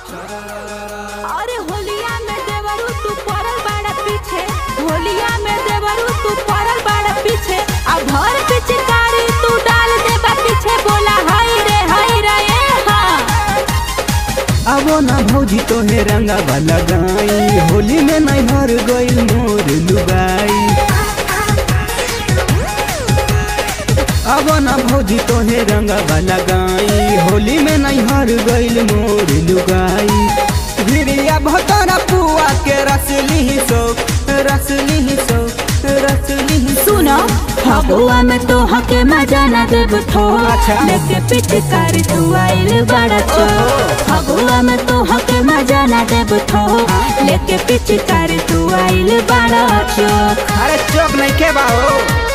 अरे होलिया में देवरू तू पड़ल बाड़ा पीछे होलिया में देवरू तू पड़ल बाड़ा पीछे अब भर पिचकारी तू डाल दे बा पीछे बोला हाय रे हाय रे ए हाँ आवो ना भौजी तोहे रंगा वाला गाई होली में नैहर गइल मोर लुगाई आवो ना भौजी तोहे रंगा वाला गाई होली में नैहर गइल मोर लुगाई भिरिया भतरा पुआ के रसली सो रसली सो रसली सुनो फगुआ में तो हके मजा ना देब थो अच्छा। लेके पिचकारी तू आइल बड़ा चो फगुआ में तो हके मजा ना देब थो लेके पिचकारी तू आइल बड़ा चो अरे चौक नहीं के बाहो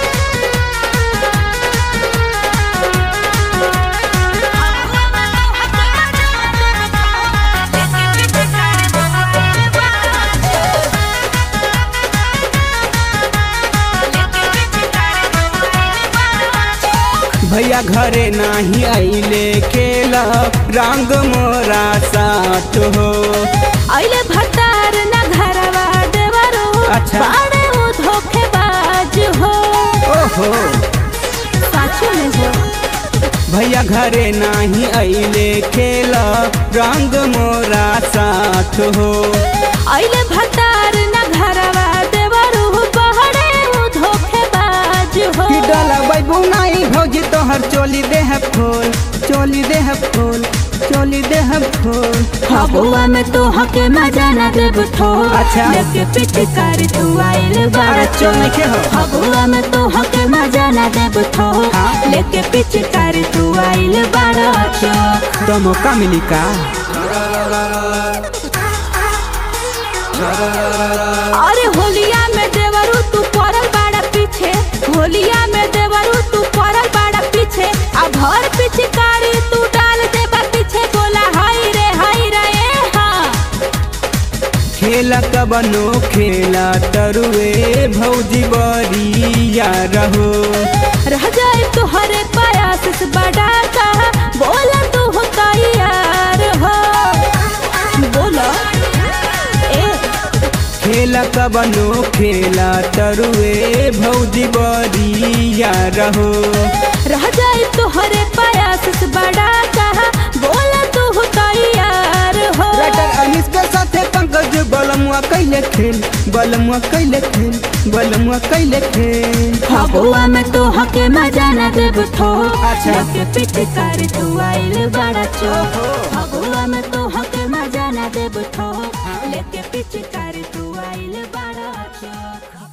भैया घरे नाही आइले खेला रंग मोरा साथ हो आइले भतार ना घरवा देवरो अच्छा। बाड़े वो धोखेबाज हो ओहो साचू में हो भैया घरे नाही आइले खेला रंग मोरा साथ हो आइले भतार ना घरवा देवरो बाड़े वो धोखेबाज हो कि डला बैबू नाही भौजी तोहर चोली देह फूल चोली देह फूल चोली देह फूल फगुआ में तो हके मजा ना देब थो अच्छा। लेके पिचकारी तू आइल बड़ा अरे चल नहीं के हो फगुआ में तो हके मजा ना देब थो हाँ। लेके पिचकारी तू आइल बड़ा चौक तो मौका मिली का अरे होलिया में देवरू तू पड़ल बाड़ा पीछे होलिया में देवरू तू पड़ल बाड़ा पीछे अब भर पिचकारी तू डाल दे बा पीछे बोला हाय रे हाय रे ए हाँ खेला कबनो खेला तरुए भौजी बरिया रहो रह जाए तुहरे प्रयास से बड़ा का बोला तू हो तैयार हो बोला ए खेला कबनो खेला तरुए भौजी बरिया रहो रह जाए तुहरे प्रयास से बड़ा का बोला तू हो तैयार हो राइटर अनिस के साथे पंकज बलमुआ कैले खेल बलमुआ कैले खेल बलमुआ कैले खेल फगुआ में तो हके मजा ना देब थो अच्छा। लेके पिचकारी तू आइल बड़ा चो फगुआ में तो हके मजा ना देब थो लेके पिचकारी तू आइल बड़ा चो